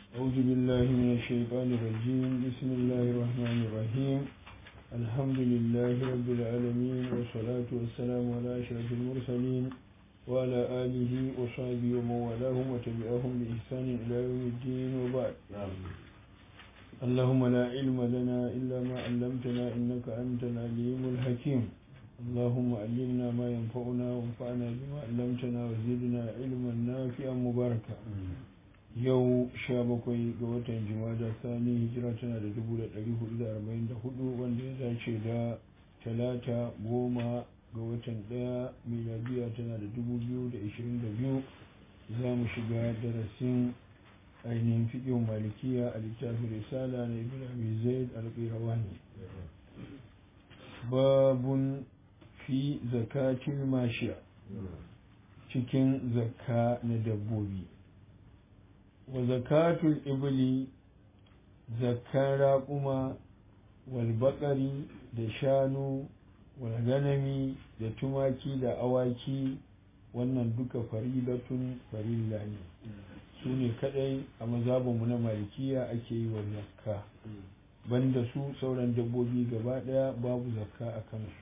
أعوذ بالله من الشيطان الرجيم بسم الله الرحمن الرحيم الحمد لله رب العالمين والصلاة والسلام على أشرف المرسلين وعلى آله وصحبه ومن والاهم وتبعهم بإحسان إلى يوم الدين وبعد اللهم لا علم لنا إلا ما علمتنا إنك أنت العليم الحكيم اللهم علمنا ما ينفعنا وانفعنا بما علمتنا وزدنا علما نافعا مباركا yau sha bakwai ga watan jimada sani hijira tana da dubu da ɗari hudu da arba'in da hudu wanda ya dace da talata goma ga watan ɗaya miladiya tana da dubu biyu da ishirin da biyu za mu shiga darasin ainihin fiƙin malikiya a littafin risala na ibn abi zaid al-qirawani babun fi zakatil mashiya cikin zakka na dabbobi wa zakatul ibli zakkan raƙuma wal baƙari da shanu wal ganami da tumaki da awaki wannan duka faridatun farilla ne su ne kadai a mazabinmu na malikiya ake yi wa zakka banda su sauran dabbobi gaba daya babu zakka a kansu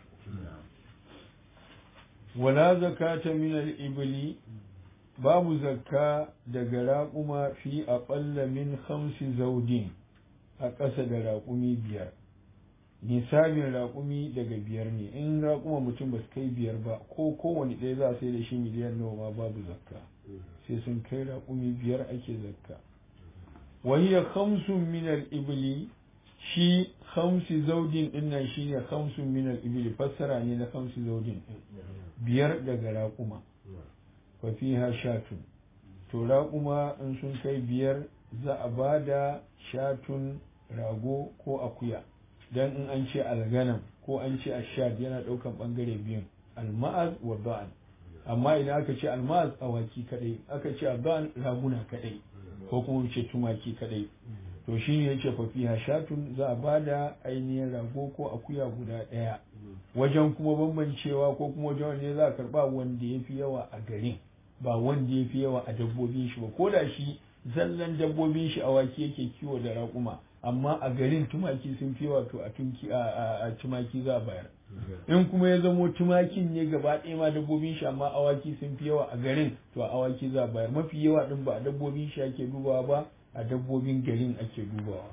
wala zakata min al-ibli babu zakka daga raƙuma fi aƙalla min hamsi zaudin a ƙasa da raƙumi biyar nisabin raƙumi daga biyar ne in raƙuma mutum ba su kai biyar ba ko kowane ɗaya za a sai da shi miliyan nawa ma babu zakka sai sun kai raƙumi biyar ake zakka wahiyar hamsin minar ibili shi hamsi zaudin ɗin nan shi ne hamsin minar ibili fassara ne na hamsi zaudin biyar daga raƙuma fa fiha shatun to raƙuma in sun kai biyar za a ba da shatun rago ko akuya dan in an ce alganam ko an ce ashad yana ɗaukan ɓangare biyun alma'az wa ba'an amma idan aka ce alma'az awaki kadai aka ce ba'an raguna kadai ko kuma ce tumaki kadai to shi ne yace fa fiha shatun za a ba da ainihin rago ko akuya guda ɗaya wajen kuma bambancewa ko kuma wajen wanda za a karba wanda ya fi yawa a garin ba wanda ya fi yawa a dabbobin shi ba ko da shi zallan dabbobin shi awaki yake kiwo da raƙuma amma a garin tumaki sun fi yawa to a tunki a tumaki za a bayar in kuma ya zamo tumakin ne gaba ɗaya ma dabbobin shi amma awaki sun fi yawa a garin to a awaki za a bayar mafi yawa din ba a dabbobin shi ake dubawa ba a dabbobin garin ake dubawa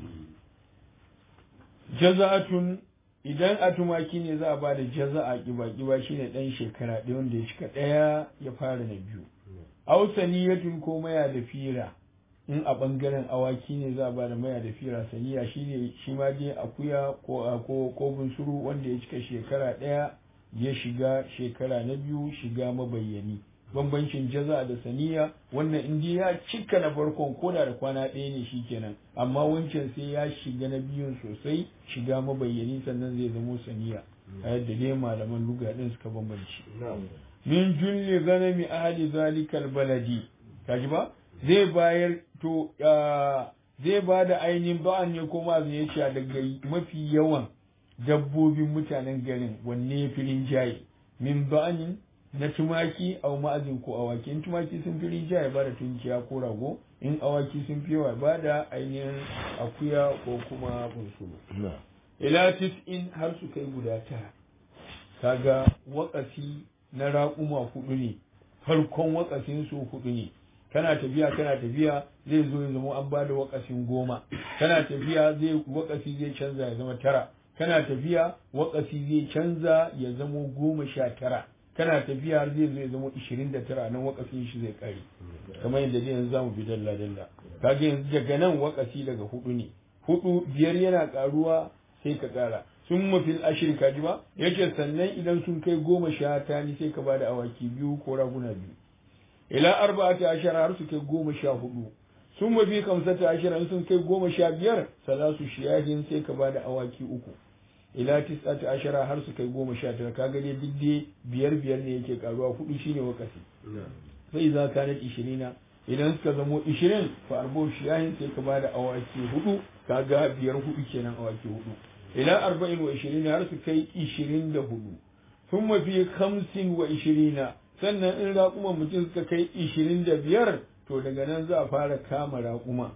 jaza'atun idan a tumaki ne za a ba da jaza'a kiba-kiba shine dan shekara ɗaya wanda ya cika ɗaya ya fara na biyu ausaniyatun ko maya da fira in a ɓangaren awaki ne za a ba da maya da fira saniya shine shi ma dai akuya ko ko ko bunsuru wanda ya cika shekara ɗaya ya shiga shekara na biyu shiga mabayyani bambancin jaza da saniya wannan in ya cika na farkon koda da kwana ɗaya ne shi kenan amma wancan sai ya shiga na biyun sosai shiga mabayyani sannan zai zamo saniya a yadda dai malaman luga ɗin suka bambanci min julli ganami ahli zalikal baladi kaji ba zai bayar to zai ba da ainihin ba'an ne ko ma zai ce daga mafi yawan dabbobin mutanen garin wanne filin jaye min ba'anin na tumaki au ma'azin ko awaki in tumaki sun fi rija ya bada tunkiya ko rago in awaki sun fi yawa ba da ainihin akuya ko kuma bunsuru ila in har su kai guda tara kaga wakasi na raƙuma hudu ne farkon wakasin su hudu ne kana tafiya kana tafiya zai zo ya zama an bada wakasin goma kana tafiya zai wakasi zai canza ya zama tara kana tafiya wakasi zai canza ya zama goma sha tara kana tafiya har zai zai zama ishirin da tara nan wakafin shi zai kare kamar yadda dai yanzu zamu bi dalla dalla kaga yanzu daga nan wakafi daga hudu ne hudu biyar yana karuwa sai ka kara sun mafil ashir ka ji ba yace sannan idan sun kai goma sha tani sai ka bada awaki biyu ko raguna biyu ila arba'ati ashara har su kai goma sha hudu sun mafi kamsata ashara sun kai goma sha biyar salasu shiyahin sai ka bada awaki uku ila tis'ati ashara har su kai goma sha tara kaga dai duk dai biyar biyar ne yake karuwa hudu shine wakasi sai za ka nan ishirina idan suka zamo ishirin fa arbo shiyahin sai ka bada awaki hudu kaga biyar hudu kenan awaki hudu ila arba'in wa ishirina har su kai ishirin da hudu sun mafi hamsin wa ishirina sannan in raƙuman mutum suka kai ishirin da biyar to daga nan za a fara kama raƙuma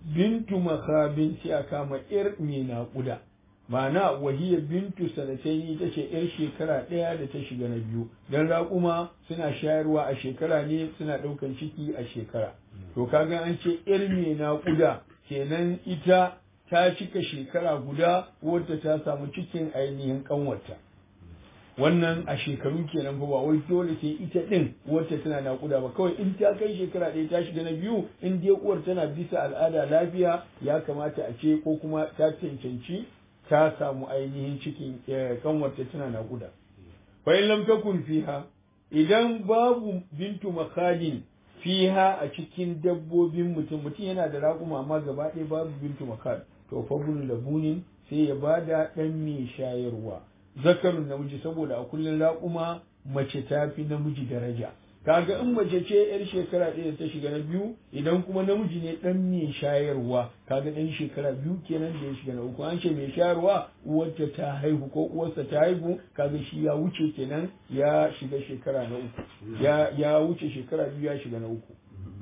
bintu makhabin sai a kama ir mai naƙuda ma'ana wahiya bintu sanataini ita ce yar shekara ɗaya da ta shiga na biyu dan raƙuma suna shayarwa a shekara ne suna ɗaukan ciki a shekara to kaga an ce yar mai naƙuda kenan ita ta cika shekara guda wadda ta samu cikin ainihin ƙanwarta wannan a shekaru kenan ba wai dole sai ita din wacce tana naƙuda ba kawai in ta kai shekara ɗaya ta shiga na biyu in dai uwar tana bisa al'ada lafiya ya kamata a ce ko kuma ta cancanci ta samu ainihin cikin kanwarta tana naƙuda fa in lam takun fiha idan babu bintu makhalin fiha a cikin dabbobin mutum mutum yana da raƙuma amma gaba ɗaya babu bintu makhal to fa labunin sai ya bada ɗan mai shayarwa zakarun namiji saboda a kullum raƙuma mace ta fi namiji daraja kaga in mace ce yar shekara ɗaya ta shiga na biyu idan kuma namiji ne ɗan mai shayarwa kaga ɗan shekara biyu kenan da ya shiga na uku an ce mai shayarwa uwarta ta haihu ko uwarsa ta haihu kaga shi ya wuce kenan ya shiga shekara na uku ya ya wuce shekara biyu ya shiga na uku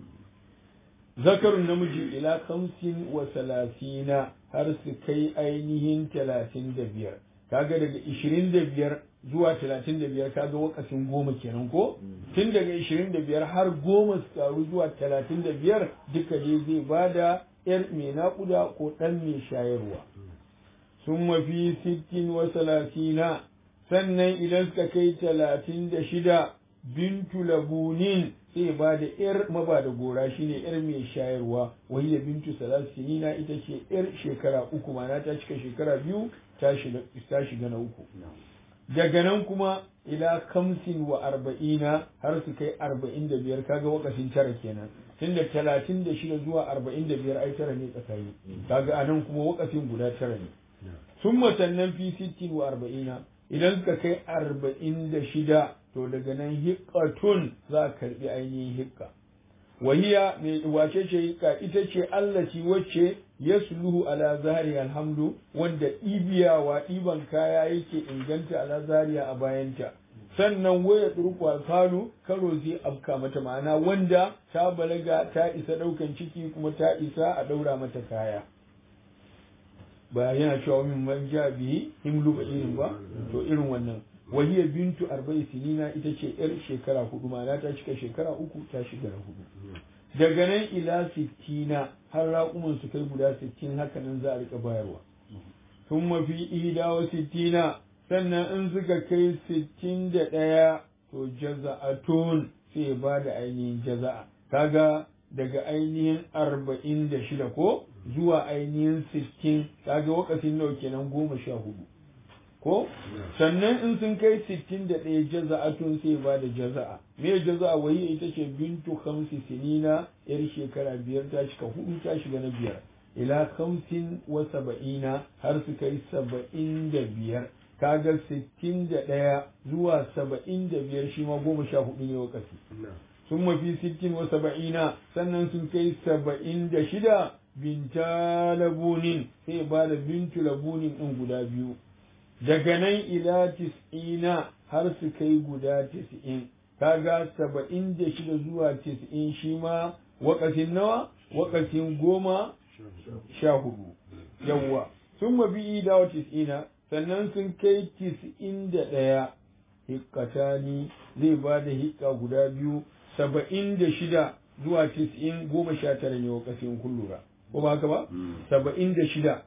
zakarun namiji ila kamsin wa salasina har su kai ainihin talatin da biyar kaga daga ishirin da biyar zuwa talatin da biyar kaga wakasin goma kenan ko tun daga ishirin da biyar har goma su karu zuwa talatin da biyar duka dai zai bada yar mai naƙuda ko ɗan mai shayarwa sun mafi sittin wa salasina sannan idan suka kai talatin da shida bintu labunin sai ba da yar maba da gora shine yar mai shayarwa wani da bintu salasinina ita ce yar shekara uku mana ta cika shekara biyu ta shiga na uku daga nan kuma ila kamsin wa arba'ina har su kai arba'in da biyar kaga wakasin tara kenan tun da talatin da shida zuwa arba'in da biyar ai tara ne tsakani kaga a nan kuma wakasin guda tara ne sun matannan fi sittin wa arba'ina idan suka kai arba'in da shida to daga nan hikkatun za a karbi ainihin hikka wahiya mai wace ce hikka ita ce allaci wacce yasluhu ala zahari alhamdu wanda ɗibiyawa ɗiban kaya yake inganta ala zahariya a bayanta sannan waya turku alfalu karo zai afka mata ma'ana wanda ta balaga ta isa ɗaukan ciki kuma ta isa a ɗaura mata kaya ba yana cewa min man ja bihi himlu ba irin ba to irin wannan wahiyar bintu arba'in sinina ita ce yar shekara hudu ma'ana ta cika shekara uku ta shiga na hudu daga nan ila sittina har raƙuman su kai guda sittin haka nan za a rika bayarwa tun mafi ida wa sittina sannan in suka kai sittin da ɗaya to jaza'atun sai ba da ainihin jaza'a kaga daga ainihin arba'in da shida ko zuwa ainihin sittin kaga wakasin nawa kenan goma sha hudu ko sannan in sun kai sittin da ɗaya jaza'atun sai ba da jaza'a me jaza'a wai ita ce bintu khamsi sinina yar shekara biyar ta cika hudu ta shiga na biyar ila khamsin wa saba'ina har su kai saba'in da biyar kaga sittin da ɗaya zuwa saba'in da biyar shi ma goma sha hudu ne wakasi sun mafi sittin wa saba'ina sannan sun kai saba'in da shida binta labunin sai ba da bintu labunin ɗin guda biyu daga nan ila tis'ina har su kai guda tis'in kaga saba'in da shida zuwa tis'in shi ma wakasin nawa wakasin goma sha hudu yawwa sun mabi ida wa tis'ina sannan sun kai tis'in da ɗaya hikkatani zai ba da hikka guda biyu saba'in da shida zuwa tis'in goma sha tara ne wakasin kullura ko ba haka ba saba'in da shida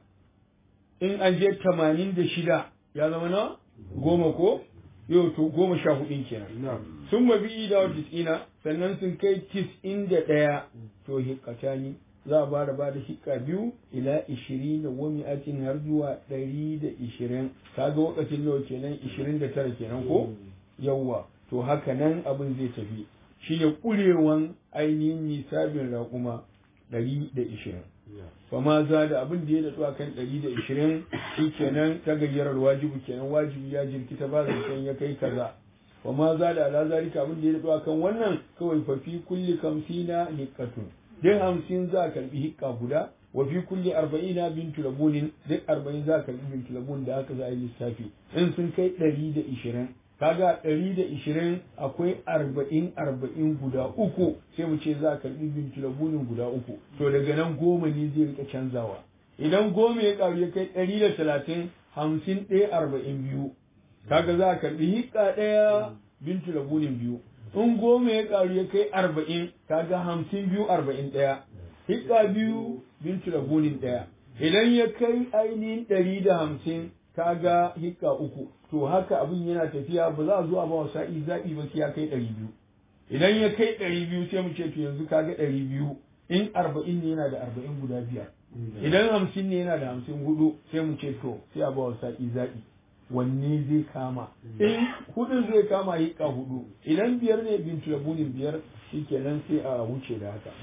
in an je tamanin da shida ya zama na goma ko yau to goma sha hudun kenan sun mabi da wa tis'ina sannan sun kai tis'in da ɗaya to hikkatani za a bada bada hikka biyu ila ishirin da wani atin har zuwa ɗari da ishirin kaga wakacin nawa kenan ishirin da tara kenan ko yawwa to haka nan abin zai tafi shi ne ƙurewan ainihin nisabin raƙuma ɗari da ishirin fa ma za da abin da ya daɗu a kan ɗari da ishirin shi kenan ta gayyarar wajibu kenan wajibi ya jirkita ba zancen ya kai kaza fa ma za da ala zalika abin da ya daɗu a kan wannan kawai fa fi kulli kamsina hiqqatun duk hamsin za a karɓi hikka guda wa fi kulli arba'ina bintu labunin duk arba'in za a karɓi bintu labun da haka za a yi lissafi in sun kai ɗari da ishirin kaga ɗari da ishirin akwai arba'in arba'in guda uku sai mu ce za a karɓi bintu labunin guda uku to daga nan goma ne zai rika canzawa idan goma ya ƙaru ya kai ɗari da talatin hamsin ɗaya arba'in biyu kaga za a karɓi hiƙa ɗaya bintu labunin biyu in goma ya ƙaru ya kai arba'in kaga hamsin biyu arba'in ɗaya hiƙa biyu bintu labunin ɗaya idan ya kai ainihin ɗari da hamsin kaga hiƙa uku to haka abin yana tafiya ba za a zo a ba wa sa'i zaɓi ba sai ya kai ɗari biyu idan ya kai ɗari biyu sai mu ce to yanzu kaga ɗari biyu in arba'in ne yana da arba'in guda biyar idan hamsin ne yana da hamsin hudu sai mu ce to sai a ba wa sa'i zaɓi wanne zai kama in hudun zai kama hiƙa hudu idan biyar ne bin tulabunin biyar shikenan sai a wuce da haka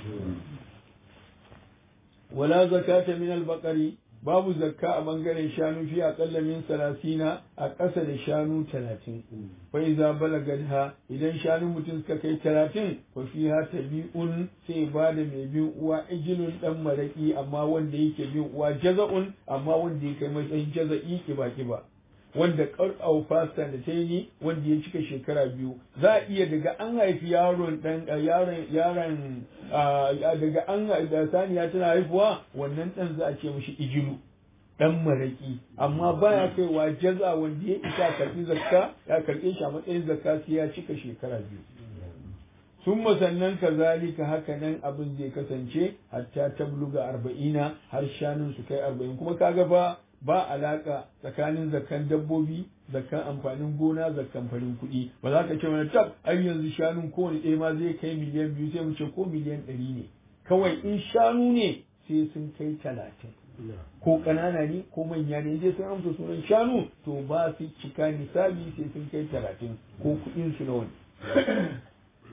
wala zakata min al-baqari babu zakka a bangaren shanu fi aƙalla min salasina a ƙasa da shanu talatin fa iza balagadha idan shanu mutum suka kai talatin fa fiha tabi'un sai ba da mai bin uwa ijilun dan maraki amma wanda yake bin uwa jaza'un amma wanda ya kai matsayin jaza'i kiba kiba wanda ƙarƙau fasta da ta yi wanda ya cika shekara biyu za a iya daga an haifi yaron dan yaron yaron daga an da saniya tana haifuwa wannan dan za a ce mishi ijilu dan maraki amma baya kaiwa jaza wanda ya isa karbi zakka ya karbe shi a matsayin zakka sai ya cika shekara biyu sun sannan kazalika haka nan abin zai kasance hatta tabluga arba'ina har shanun su kai arba'in kuma kaga ba ba alaka tsakanin zakkan dabbobi zakkan amfanin gona zakkan farin kuɗi ba za ka ce wani tab ai yanzu shanun kowane ɗaya ma zai kai miliyan biyu sai mu ce ko miliyan ɗari ne kawai in shanu ne sai sun kai talatin ko ƙanana ne ko manya ne dai sun amsa sunan shanu to ba su cika nisabi sai sun kai talatin ko kuɗin su nawa ne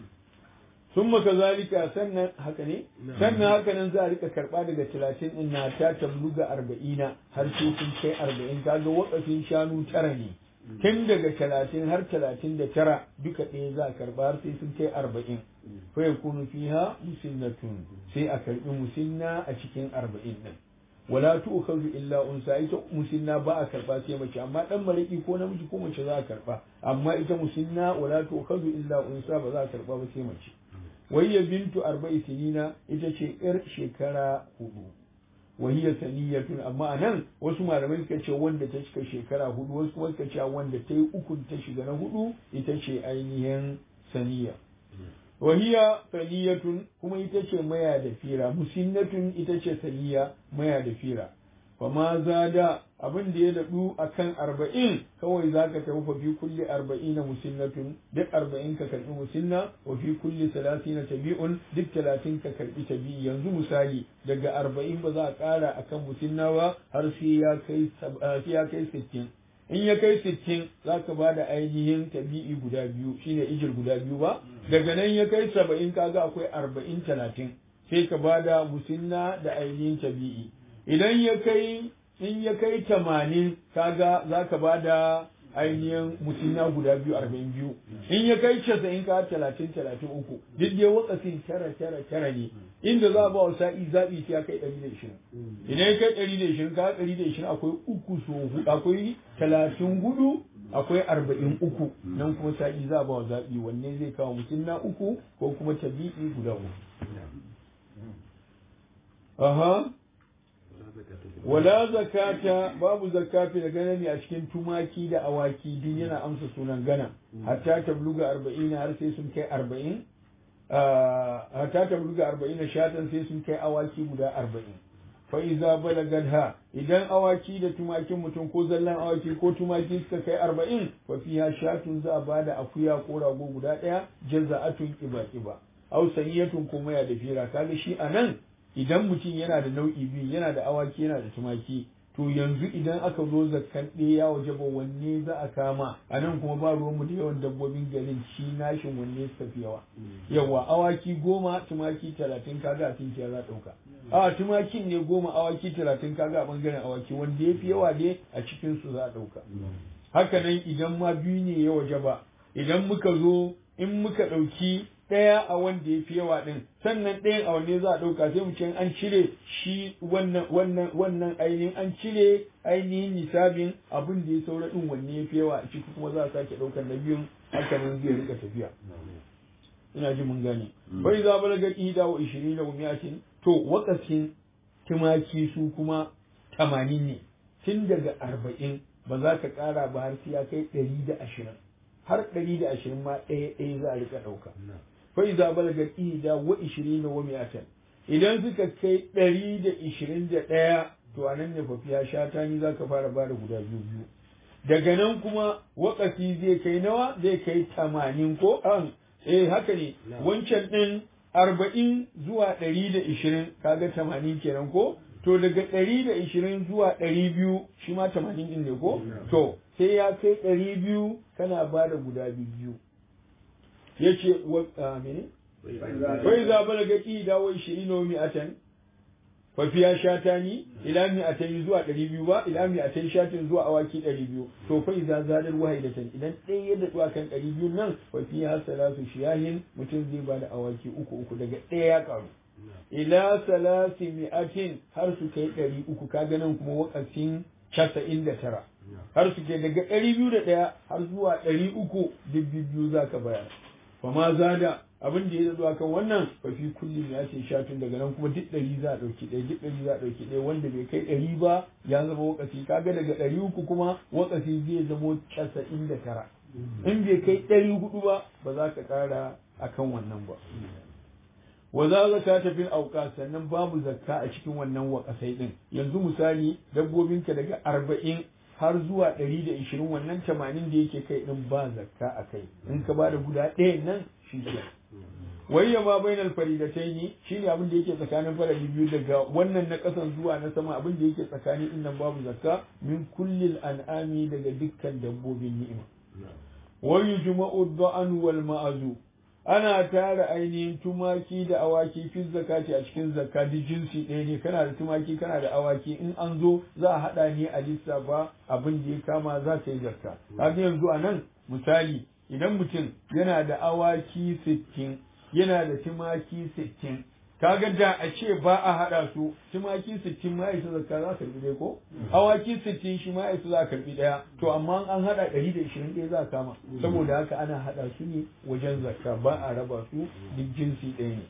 sun maka zalika sannan haka ne sannan haka nan za a rika karba daga talatin din na ta tabluga arba'ina har sai sun kai arba'in kaga wakafin shanu tara ne tun daga talatin har talatin da tara duka ɗaya za a karba har sai sun kai arba'in fa yakunu fiha musinnatun sai a karbi musinna a cikin arba'in din wala tu'khadhu illa unsa ita musinna ba a karba sai mace amma dan mariki ko namiji ko mace za a karba amma ita musinna wala tu'khadhu illa unsa ba za a karba ba sai mace wayya bintu arba'i sinina ita ce yar shekara hudu wahiyya saniyatun amma anan wasu malamai suka ce wanda ta cika shekara hudu wasu kuma suka ce wanda ta yi ukun ta shiga na hudu ita ce ainihin saniya wahiya saniyatun kuma ita ce maya da fira musinnatun ita ce saniya maya da fira fama zada abin da ya daɗu a kan arba'in kawai za ka tafi fi kulli arba'ina musinnatun duk arba'in ka karɓi musinna wa fi kulli salatina tabi'un duk talatin ka karɓi tabi'i yanzu misali daga arba'in ba za a ƙara a kan musinna ba har sai ya kai sittin in ya kai sittin za ka ba da ainihin tabi'i guda biyu shine ijir guda biyu ba daga nan ya kai saba'in kaga akwai arba'in talatin sai ka ba da musinna da ainihin tabi'i idan ya kai in ya kai tamanin kaga za ka ba da ainihin musinna guda biyu arba'in biyu in ya kai casa'in ka talatin talatin uku duk dai wakafin tara tara tara ne inda za a ba wa sa'i zaɓi sai ya kai ɗari da ishirin idan ya kai ɗari da ishirin ka ɗari da ishirin akwai uku so hudu akwai talatin hudu akwai arba'in uku nan kuma sa'i za a ba wa zaɓi wanne zai kawo musinna uku ko kuma tabi'i guda uku. Aha. wala zakata babu zakati da ganani a cikin tumaki da awaki duk yana amsa sunan gana hatta tabluga arba'in har sai sun kai arba'in hatta tabluga arba'in shatan sai sun kai awaki guda arba'in fa iza balagadha idan awaki da tumakin mutum ko zallan awaki ko tumaki suka kai arba'in fa fiha shatun za a bada akuya ko rago guda ɗaya jazza'atun kiba kiba aw saniyatun kuma ya da fira kaga shi anan idan mutum yana da nau'i biyu yana da awaki yana da tumaki to yanzu idan aka zo zakkan ɗaya ya waje ba wanne za a kama a nan kuma ba ruwanmu da yawan dabbobin garin shi nashin wanne suka fi yawa yawa awaki goma tumaki talatin kaga a tinkiya za ɗauka a tumakin ne goma awaki talatin kaga a ɓangaren awaki wanda ya fi yawa dai a cikin su za a ɗauka haka nan idan ma biyu ne ya waje ba idan muka zo in muka ɗauki ɗaya a wanda ya fi yawa ɗin sannan ɗayan a wanne za a ɗauka sai mu ce an cire shi wannan wannan wannan ainihin an cire ainihin nisabin abin da ya saura ɗin wanne ya fi yawa a ciki kuma za a sake ɗaukar na biyun haka nan zai rika tafiya ina ji mun gane bai za balaga ida wa ishirin da mi'atin to wakasin tumaki su kuma tamanin ne tun daga arba'in ba za ka ƙara ba har sai ya kai ɗari da ashirin har ɗari da ashirin ma ɗaya ɗaya za a rika ɗauka fai za balaga ida wa ishirin da wa mi'atan idan suka kai ɗari da ishirin da ɗaya to a nan ne fafiya shata ni za ka fara bada guda biyu biyu daga nan kuma wakati zai kai nawa zai kai tamanin ko an eh haka ne wancan ɗin arba'in zuwa ɗari da ishirin kaga tamanin kenan ko to daga ɗari da ishirin zuwa ɗari biyu shi ma tamanin ɗin ne ko to sai ya kai ɗari biyu kana ba da guda biyu ya ce wa mene wai za bala ga ƙi dawo ishirin na mi'atan fafiya shatani ila mi'atan zuwa ɗari biyu ba ila mi'atan shatin zuwa awaki ɗari biyu to fa iza zadar wahidatan idan ɗaya ya daɗu kan ɗari biyu nan fafiya salatu shiyahin mutum zai ba da awaki uku uku daga ɗaya ya ƙaru ila salasi mi'atin har su kai ɗari uku kaga nan kuma wakafin casa'in da tara har su kai daga ɗari biyu da ɗaya har zuwa ɗari uku duk biyu za ka bayar fa ma zada abin da ya zuwa kan wannan fa fi kulli ya ce shatun daga nan kuma duk ɗari za a ɗauki ɗaya duk ɗari za a ɗauki ɗaya wanda bai kai ɗari ba ya zama wakasi kaga daga ɗari uku kuma wakasi zai zamo casa'in da tara in bai kai ɗari hudu ba ba za ka ƙara akan wannan ba wa za zaka ta fil auka sannan babu zakka a cikin wannan wakasai din yanzu misali dabbobinka daga arba'in har zuwa ɗari da ishirin wannan tamanin da yake kai din ba zakka a kai in ka bada guda ɗaya nan shi ke wayya ma bainal faridataini shine abin da yake tsakanin farali biyu daga wannan na kasan zuwa na sama abin da yake tsakani din nan babu zakka min kullil an'ami daga dukkan dabbobin ni'ima wa yujma'u ad-da'an wal ma'azu ana tara ainihin tumaki da awaki fi zakati a cikin zakka duk jinsi ɗaya ne kana da tumaki kana da awaki in an zo za a haɗa ne a lissafa abin da ya kama za ka yi zakka kaga yanzu a nan misali idan mutum yana da awaki sittin yana da tumaki sittin kaga da a ce ba a haɗa su tumaki sittin ma isa zakka za ka karbi ɗaya ko awaki sittin shi ma isa za ka karbi ɗaya to amma an haɗa ɗari da ishirin ɗaya za kama saboda haka ana haɗa su ne wajen zakka ba a raba su duk jinsi ɗaya ne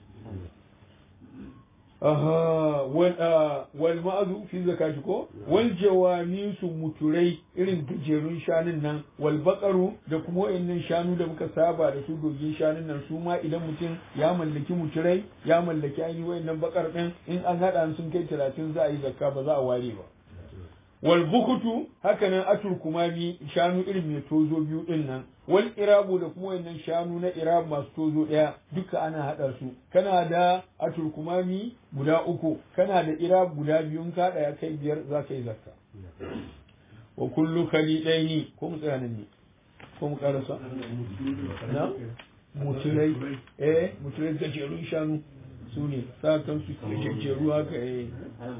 aha wal ma'azu fi zakati ko wal jawami su muturai irin gajerun shanun nan wal bakaru da kuma wayannan shanu da muka saba da su dogin shanun nan su ma idan mutum ya mallaki muturai ya mallaki ainihin wayannan bakar din in an hada sun kai talatin za a yi zakka ba za a ware ba wal bukutu hakanan atur kumami shanu irin mai tozo biyu din nan wal irabu da kuma wannan shanu na irab masu tozo daya duka ana hada su kana da atur kumami guda uku kana da irab guda biyu ka ya kai biyar za ka yi zakka wa kullu khalidaini ko mu tsaya nan ne ko mu karasa na muturai eh muturai gajerun shanu su ne sa kan su jejjeru haka eh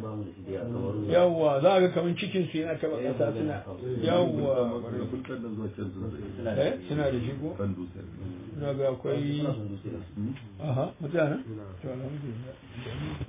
yawwa za ga kamar cikin su yana taba kasa suna yawwa eh suna da shi ko suna ga akwai aha mutane to alhamdulillah